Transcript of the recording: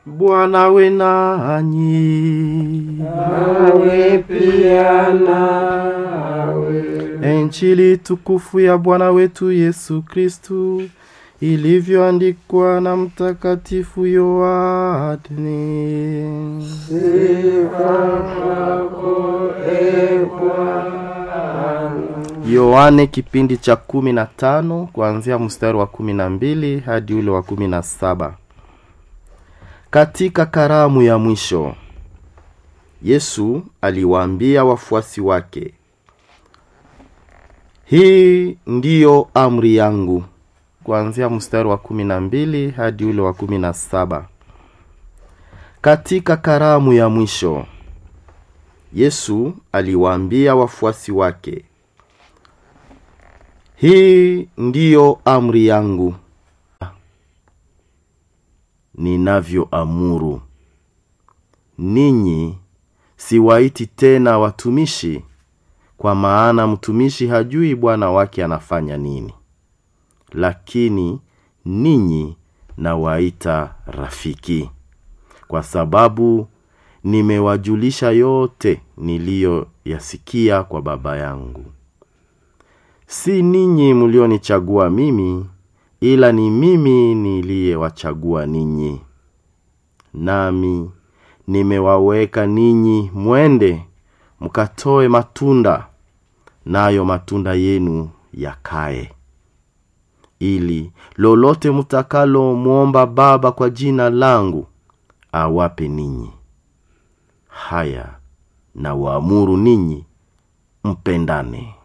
Bwana we nanyi. nawe pia nawe. Injili tukufu ya Bwana wetu Yesu Kristu ilivyoandikwa na Mtakatifu Yohane. Sifa kwako e Bwana. Yohane kipindi cha kumi na tano kuanzia mstari wa kumi na mbili hadi ule wa kumi na saba. Katika karamu ya mwisho Yesu aliwaambia wafuasi wake, hii ndiyo amri yangu, kuanzia mstari wa kumi na mbili hadi ule wa kumi na saba. Katika karamu ya mwisho Yesu aliwaambia wafuasi wake, hii ndiyo amri yangu ninavyoamuru ninyi, siwaiti tena watumishi, kwa maana mtumishi hajui bwana wake anafanya nini, lakini ninyi nawaita rafiki, kwa sababu nimewajulisha yote niliyoyasikia kwa Baba yangu. Si ninyi mlionichagua mimi, ila ni mimi niliyewachagua ninyi, nami nimewaweka ninyi mwende mkatoe matunda, nayo matunda yenu yakae, ili lolote mtakalo mwomba Baba kwa jina langu awape ninyi. Haya na waamuru ninyi mpendane.